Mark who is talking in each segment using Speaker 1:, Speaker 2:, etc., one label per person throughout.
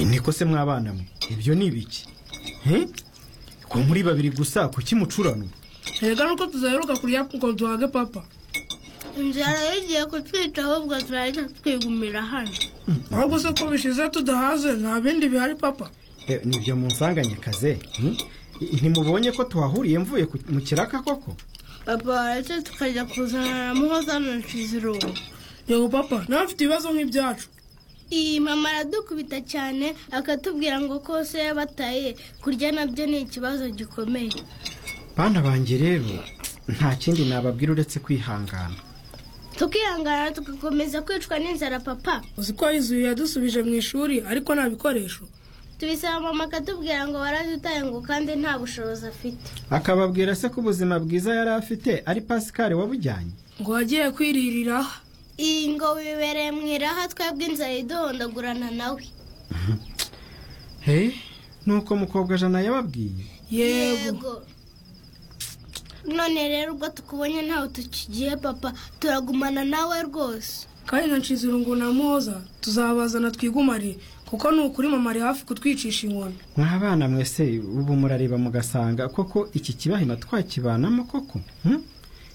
Speaker 1: niko se mwabana mwe ibyo ni ibiki ko muri babiri gusa kuki mucuranwa
Speaker 2: reka nuko tuzaheruka kurya kuko duhage papa
Speaker 3: inzara yagiye kutwica ahubwo turahita twigumira hano
Speaker 2: ahubwo se ko bishize tudahaze nta bindi bihari papa
Speaker 1: Eh, nibyo munsanganye kaze hmm? ntimubonye ko tuhahuriye mvuye ku- mu kiraka koko
Speaker 3: papa waretse tukajya kuzana na muhoza na nshizirungu
Speaker 2: yego papa nawe mfite ibibazo nk'ibyacu
Speaker 3: iyi mama aradukubita cyane akatubwira ngo kose yabataye kurya nabyo ni ikibazo gikomeye
Speaker 1: bana banjye rero nta kindi nababwira uretse kwihangana
Speaker 3: tukihangana tugakomeza kwicwa n'inzara papa
Speaker 2: uzi ko yizuye yadusubije mu ishuri ariko nta bikoresho
Speaker 3: tubisaba mama akatubwira ngo waradutaye ngo kandi nta bushobozi afite
Speaker 1: akababwira se ko ubuzima bwiza yari afite ari pasikari wabujyanye
Speaker 2: ngo wagiye kwiririra
Speaker 3: iyi ngo wibereye mu iraha twebwe inzara iduhondagurana nawe
Speaker 1: he nuko mukobwa jana yababwiye
Speaker 2: yego
Speaker 3: none rero ubwo tukubonye ntawe tukigiye papa turagumana nawe rwose
Speaker 2: kandi na nshizirungu na muhoza tuzabazana twigumare kuko ni ukuri mama ari hafi kutwicisha inkoni
Speaker 1: mwabana mwese ubu murareba mugasanga koko iki kibahima twakibanamo koko hmm?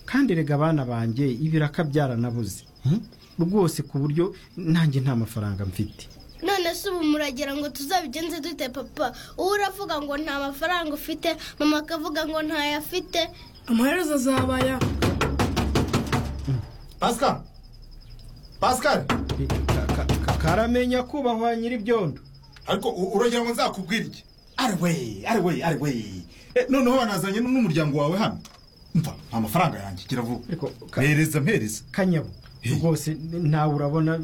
Speaker 1: kandi rega abana banjye ibiraka byaranabuze hmm? rwose ku buryo nanjye nta mafaranga mfite
Speaker 3: none se ubu muragira ngo tuzabigenze dute papa uwo uravuga ngo nta mafaranga ufite mama akavuga ngo ntayo afite
Speaker 2: amaherezo azabaya
Speaker 4: pascal pascal
Speaker 1: Eh, ka- ka- ka- karamenya kubahwa nyir'ibyondo
Speaker 4: ariko u- uragira ngo nzakubwire iki ari we ari we ari we Eh, noneho wanazanye n'umuryango wawe hano mva nta mafaranga yanjye gira vuba
Speaker 1: Ariko ka-
Speaker 4: mpereza mpereza
Speaker 1: kanyabo rwose nawe urabona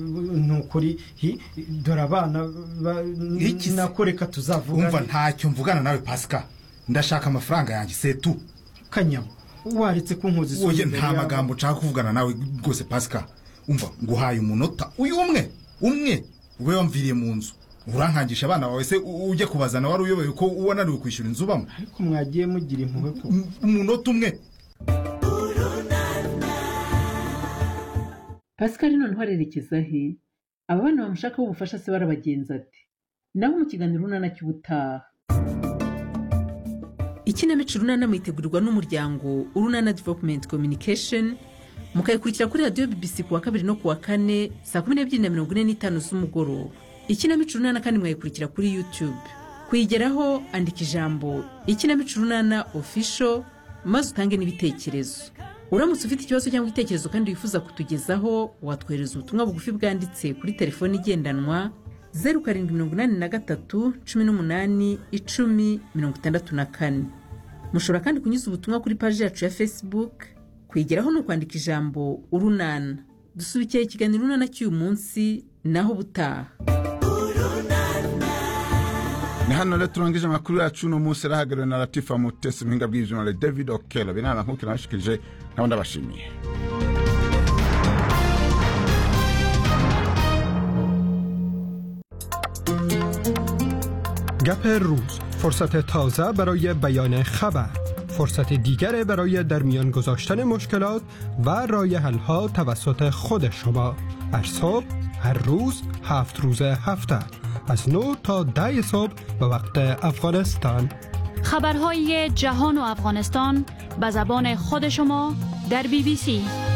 Speaker 1: ni ukuri hi, dore abana ba-
Speaker 4: Iki se?
Speaker 1: nakoreka
Speaker 4: wumva
Speaker 1: tuzavugana
Speaker 4: ntacyo mvugana nawe pascal ndashaka amafaranga yanjye setu
Speaker 1: kanyabo waretse kunkoza isoni
Speaker 4: wowe
Speaker 1: imbere
Speaker 4: nta
Speaker 1: y'aba-
Speaker 4: magambo nshaka kuvugana nawe rwose pascal umva nguhaye umunota uyu umwe umwe ube wamviriye mu nzu urankangisha abana bawe se u- ujya kubazana wari uyobewe ko wananiwe kwishyura inzu ubamo
Speaker 1: ariko mwagiye mugira impuhwe ko
Speaker 4: Um- umunota umwe
Speaker 5: pascal noneho arerekeza he aba bana bamushakaho ubufasha se barabagenza ati nawe mu kiganiro urunana cy'ubutaha ikinamico urunana mwitegurirwa n'umuryango urunana development communication mukayikurikira kuri radiyo bbc ku wa kabiri no ku wa kane saa kumi n'ebyiri na mirongo ine n'itanu z'umugoroba ikinamico urunana kandi mwayikurikira kuri youtube kuyigeraho andika ijambo ikinamico urunana official maze utange n'ibitekerezo uramutse ufite ikibazo cyangwa igitekerezo kandi wifuza kutugezaho watwohereza ubutumwa bugufi bwanditse kuri telefoni igendanwa zeru karindwi mirongo inani na gatatu cumi n'umunani icumi mirongo itandatu na kane mushobora kandi kunyuza ubutumwa kuri paji yacu ya facebook kwigeraho ni ukwandika ijambo urunana dusubikira ikiganiro urunana cy'uyu munsi naho ubutaha
Speaker 6: ni hano rero turangije amakuru yacu uno munsi arahagarariwe na latifa mutesi muhinga bw'ibyuma david okelo binana nkuko nabashikirije nabo ndabashimiye
Speaker 7: گپ روز فرصت تازه برای بیان خبر فرصت دیگر برای در میان گذاشتن مشکلات و رای حلها توسط خود شما هر صبح هر روز هفت روز هفته از 9 تا 10 صبح به وقت افغانستان
Speaker 8: خبرهای جهان و افغانستان به زبان خود شما در بی بی سی